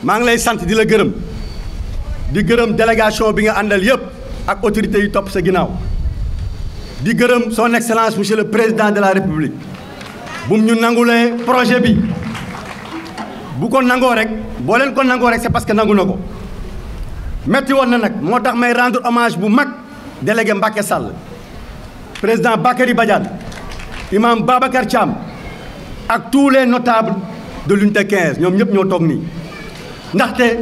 maa ngi lay sant di la gërëm di gërëm délégation bi nga àndal yëpp ak autorités yi topp sa ginnaaw di gërëm son excellence monsieur le président de la république bu mu ñu nangulee projet bi bu ko nangoo rek boo leen ko nangoo rek c'est parce que nangu na ko metti woon na nag moo tax may rendre hommage bu mag délégué Mbacké Sall président Bakary Badiane imam Babacar Thiam ak tous les notables de l'unité 15 ñoom ñëpp ñoo toog nii ndaxte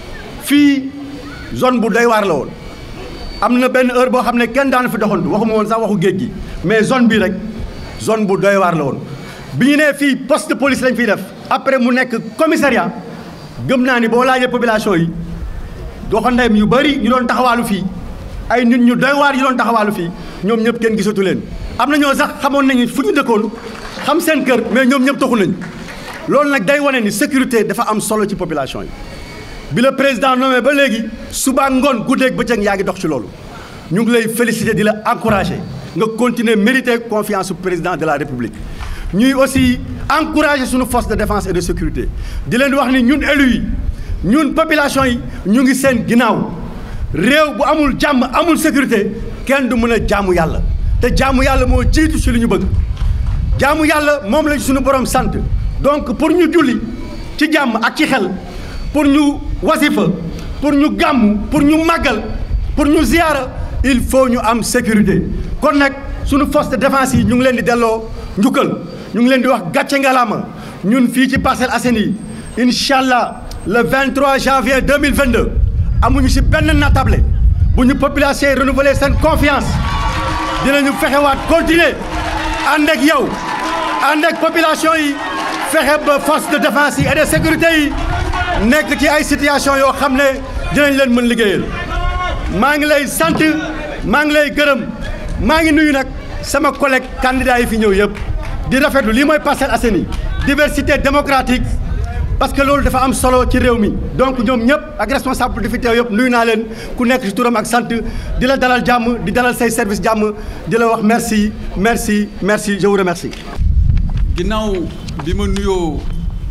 fii zone bu doy waar la woon am na benn heure boo xam ne kenn daana fi doxantu waxuma woon sax waxu géej gi mais zone bi rek zone bu doy waar la woon bi ñu nee fii poste de police lañ fiy def après mu nekk commissariat gëm naa ni boo laajee population yi doxandéem yu bëri ñu doon taxawaalu fii ay nit ñu doy waar yu doon taxawaalu fii ñoom ñëpp kenn gisatu leen am na ñoo sax xamoon nañu fu ñu dëkkoon xam seen kër mais ñoom ñëpp taxu nañ loolu nag day wane ni sécurité dafa am solo ci population yi bi la président nommé ba léegi suba ngoon guddeeg bëccëg yaa ngi dox ci loolu ñu ngi lay féliciter di la encourager nga continuer mériter confiance su président de la république ñuy aussi encourager suñu force de défense et de sécurité di leen wax ni ñun élus yi ñun population yi ñu ngi seen ginnaaw réew bu amul jàmm amul sécurité kenn du mën a jaamu yàlla te jaamu yàlla moo jiitu ci li ñu bëgg jaamu yàlla moom lañ suñu borom sant donc pour ñu julli ci jàmm ak ci xel pour ñu wasifa pour ñu gàmmu pour ñu màggal pour ñu ziyaara il faut ñu am sécurité kon nag suñu force de défense yi ñu ngi leen di delloo njukkal ñu ngi leen di wax gàcce ngalaama ñun fii ci Parcelles Assainies yi incha allah le 23 janvier 2022 amuñu ci benn natable bu ñu population yi renouveler seen confiance dinañu fexewaat continuer ànd ak yow ànd ak population yi fexe ba force de défense yi et de sécurité yi nekk ci ay situation yoo xam ne dinañ leen mën liggéeyal maa ngi lay sant maa ngi lay gërëm maa ngi nuyu nag sama collègue candidat yi fi ñëw yëpp di rafetlu lii mooy Parcelles Assainies diversité démocratique parce que loolu dafa am solo ci réew mi donc ñoom ñëpp ak responsable di fi teew yëpp nuyu naa leen ku nekk ci turam ak sant di la dalal jàmm di dalal say service jàmm di la wax merci merci merci je vous remercie. ginnaaw bi ma nuyoo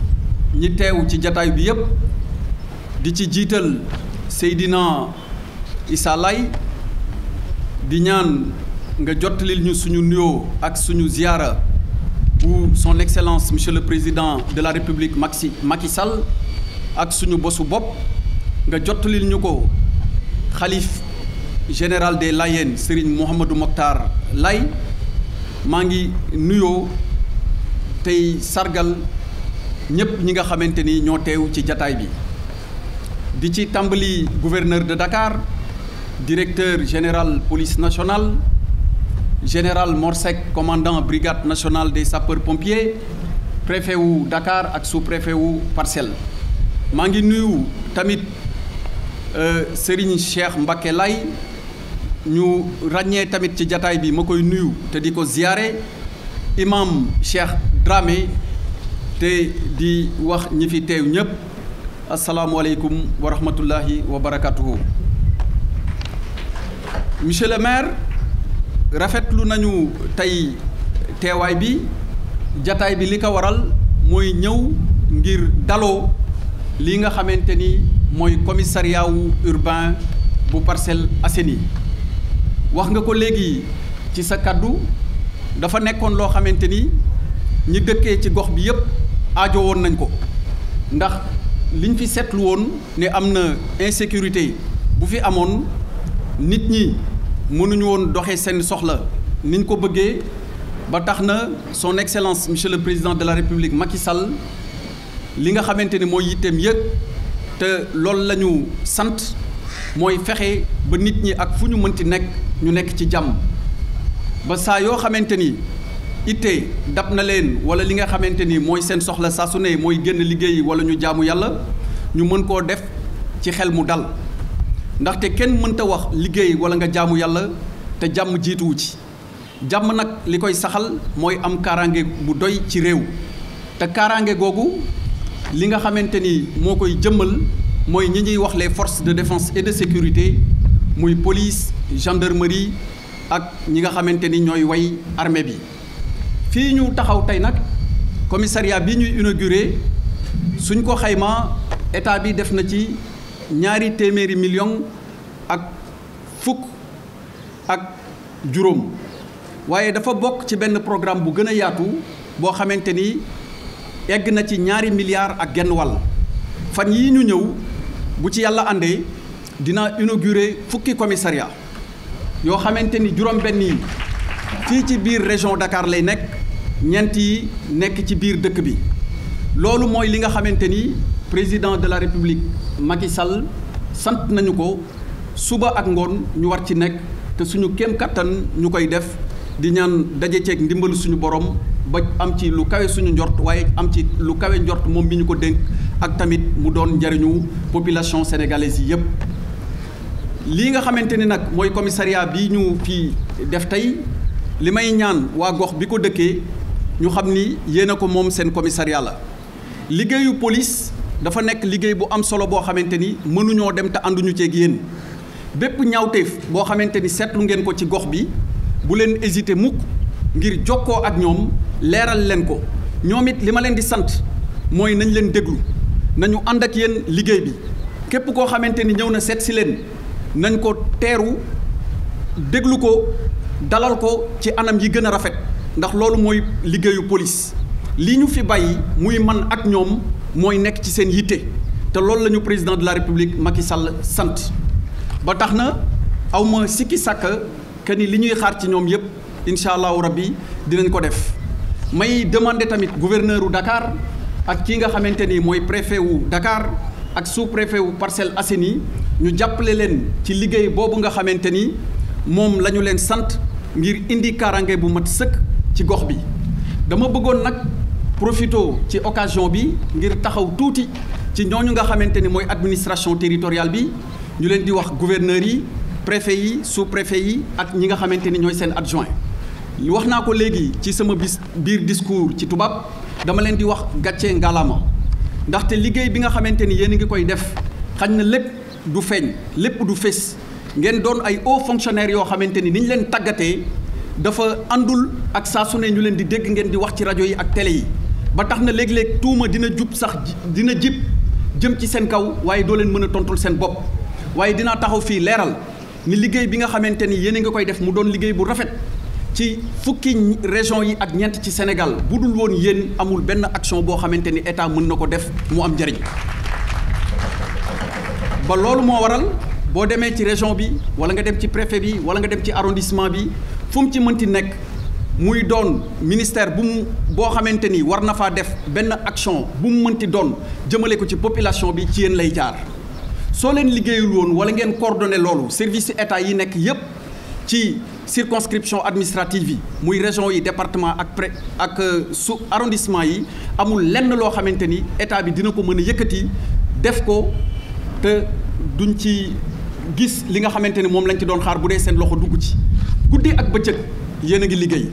ñi teew ci jataay bi yépp di ci jiital Seydina Issa Laye di ñaan nga jottalil ñu suñu nuyoo ak suñu ziyaara bu son excellence monsieur le président de la république Maxi Macky Sall ak suñu bosu bopp nga jottalil ñu ko xalif général des Layènes Serigne Mouhamadou Mokhtar Laye maa ngi nuyoo tey sargal ñëpp ñi nga xamante ni ñoo teew ci jataay bi di ci tàmbali gouverneur de Dakar directeur général police nationale général Morsec commandant brigade nationale des sapeurs pompiers préfet wu Dakar ak sous-préfet wu Parcelles maa ngi nuyu tamit Serigne Cheikh Mbacké Lay ñu ràññee tamit ci jataay bi ma koy nuyu te di ko ziyaare imam Cheikh Dramé te di wax ñi fi teew ñëpp asalaamualeykum wa rahmatullahi wa barakatuhu monsieur le maire rafetlu nañu tey teewaay bi jataay bi li ko waral mooy ñëw ngir daloo li nga xamante ni mooy commissariat wu urbain bu Parcelles Assainies wax nga ko léegi ci sa kàddu dafa nekkoon loo xamante ni ñi dëkkee ci gox bi yépp aajo woon nañ ko ndax liñ fi seetlu woon ne am na insécurité bu fi amoon nit ñi mënuñu woon doxee seen soxla niñ ko bëggee ba tax na son excellence monsieur le président de la république Macky Sall li nga xamante ni mooy yitteem yëg te loolu la ñu sant mooy fexe ba nit ñi ak fu ñu mënti nekk ñu nekk ci jàmm ba saa yoo xamante ni itte dab na leen wala li nga xamante ni mooy seen soxla saa su ne mooy génn liggéey wala ñu jaamu yàlla ñu mën koo def ci xel mu dal ndaxte kenn mënta wax liggéey wala nga jaamu yàlla te jàmm jiituwu ci jàmm nag li koy saxal mooy am kaaraange bu doy ci réew te kaaraange googu li nga xamante ni moo koy jëmmal mooy ñi ñuy wax les forces de défense et de sécurité muy police gendarmerie ak ñi nga xamante ni ñooy way armée bi fii ñu taxaw tey nag commissariat bi ñuy inauguré suñ ko xaymaa état bi def na ci ñaari téeméeri million ak fukk ak juróom waaye dafa bokk ci benn programme bu gën a yaatu boo xamante ni egg na ci ñaari milliards ak genn wàll fan yii ñu ñëw bu ci yàlla àndee dina inaugurer fukki commissariat yoo xamante ni juróom-benn yi fii ci biir région Dakar lay nekk ñeent yi nekk ci biir dëkk bi loolu mooy li nga xamante ni président de la république Macky Sall sant nañu ko suba ak ngoon ñu war ci nekk te suñu kéem kattan ñu koy def di ñaan daje ceeg ndimbalu suñu borom ba am ci lu kawe suñu njort waaye am ci lu kawe njort moom mi ñu ko dénk ak tamit mu doon njariñu population sénégalaise yi yépp lii nga xamante ni nag mooy commissariat bi ñu fi def tey li may ñaan waa gox bi ko dëkkee ñu xam ni yéen a ko moom seen commissariat la liggéeyu police dafa nekk liggéey bu am solo boo xamante ni mënuñoo dem te ànduñu ceeg yéen bépp ñaawteef boo xamante ni seetlu ngeen ko ci gox bi bu leen hésité mukk ngir jokkoo ak ñoom leeral leen ko ñoom it li ma leen di sant mooy nañ leen déglu nañu ànd ak yéen liggéey bi képp koo xamante ni ñëw na seet si leen nañ ko teeru déglu ko dalal ko ci anam yi gën a rafet ndax loolu mooy liggéeyu police li ñu fi bàyyi muy man ak ñoom mooy nekk ci seen yitte te loolu la ñu président de la république Macky Sall sant ba tax na aw ma sikki sàkka que ni li ñuy xaar ci ñoom yépp incha allahu rabbi dinañ ko def may demander tamit gouverneur u Dakar ak kii nga xamante ni mooy préfet wu Dakar ak sous préfet wu Parcelles Assainies ñu jàppale leen ci liggéey boobu nga xamante ni moom la ñu leen sant ngir indi kaaraange bu mat sëkk ci gox bi dama bëggoon nag profito ci occasion bi ngir taxaw tuuti ci ñooñu nga xamante ni mooy administration territoriale bi ñu leen di wax gouverneurs yi préfet yi sous préfet yi ak ñi nga xamante ni ñooy seen adjoint wax naa ko léegi ci sama bis biir discours ci tubaab dama leen di wax gàcce ngalaama ndaxte liggéey bi nga xamante ni yéen a ngi koy def xañ na lépp du feeñ lépp du fés ngeen doon ay hauts fonctionnaires yoo xamante ni ni ñu leen tàggatee dafa àndul ak saa su ne ñu leen di dégg ngeen di wax ci rajo yi ak télé yi ba tax na léeg-léeg tuuma dina jub sax dina jib jëm ci seen kaw waaye doo leen mën a tontul seen bopp waaye dinaa taxaw fii leeral ni liggéey bi nga xamante ni yéen a ngi koy def mu doon liggéey bu rafet ci fukki région yi ak ñeent ci Sénégal bu dul woon yéen amul benn action boo xamante ni état mën na ko def mu am njëriñ ba loolu moo waral boo demee ci région bi wala nga dem ci préfet bi wala nga dem ci arrondissement bi fu mu ci mënti nekk muy doon ministère bu mu boo xamante ni war na faa def benn action bu mu mënti doon jëmale ko ci population bi ci yéen lay jaar soo leen liggéeyul woon wala ngeen coordonné loolu service état yi nekk yépp ci circonscription administrative yi muy région yi département ak pré ak sous arrondissement yi amul lenn loo xamante ni état bi dina ko mën a yëkkati def ko te duñ ci gis li nga xamante ni moom lañ ci doon xaar bu dee seen loxo dugg ci guddi ak bëccëg yéen a ngi liggéey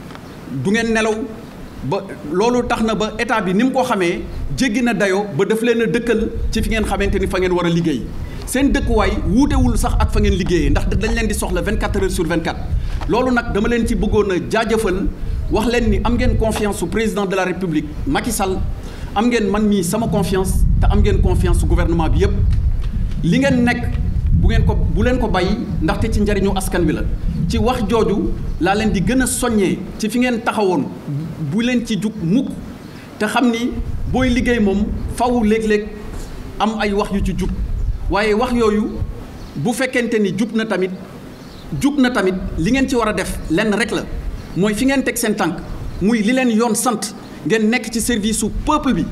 du ngeen nelaw ba loolu tax na ba état bi ni mu ko xamee jéggi na dayoo ba daf leen a dëkkal ci fi ngeen xamante ni fa ngeen war a liggéey seen dëkkuwaay wuutewul sax ak fa ngeen liggéeyee ndax dañ leen di soxla 24 heures sur 24 loolu nag dama leen ci bëggoon a jaajëfal wax leen ni am ngeen confiance su président de la république Macky Sall am ngeen man mii sama confiance te am ngeen confiance su gouvernement bi yépp li ngeen nekk bu ngeen ko bu leen ko bàyyi ndaxte ci njariñu askan wi la ci wax jooju laa leen di gën a soññee ci fi ngeen taxawoon bu leen ci jug mukk te xam ni booy liggéey moom faw léeg-léeg am ay wax yu ci jug waaye wax yooyu bu fekkente ni jug na tamit jug na tamit li ngeen ci war a def lenn rek la mooy fi ngeen teg seen tànk muy li leen yoon sant ngeen nekk ci service su peuple bi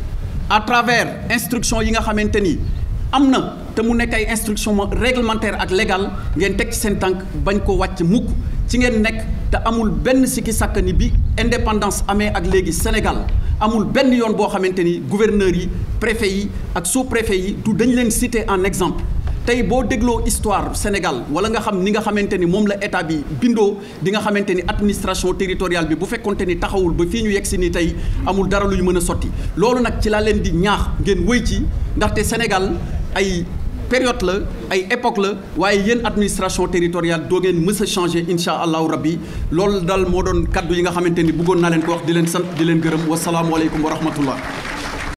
à travers instruction yi nga xamante ni am na te mu nekk ay instruction réglementaire ak légal ngeen teg ci seen tànk bañ ko wàcc mukk ci ngeen nekk te amul benn sikki sàkk ni bi indépendance amee ak léegi Sénégal amul benn yoon boo xamante ni gouverneurs yi préfet yi ak sous préfet yi du dañ leen citer en exemple tey boo dégloo histoire Sénégal wala nga xam ni nga xamante ni moom la état bi bindoo di nga xamante ni administration territoriale bi bu fekkonte ni taxawul ba fii ñu yegg si ni tey amul dara lu ñu mën a sotti loolu nag ci laa leen di ñaax ngeen wëy ci ndaxte Sénégal ay période la ay époque la waaye yéen administration territoriale doo ngeen mës a changé incha allahu rabbi loolu daal moo doon kaddu yi nga xamante ni bëggoon naa leen ko wax di leen sant di leen gërëm wasalaamualeykum wa rahmatullah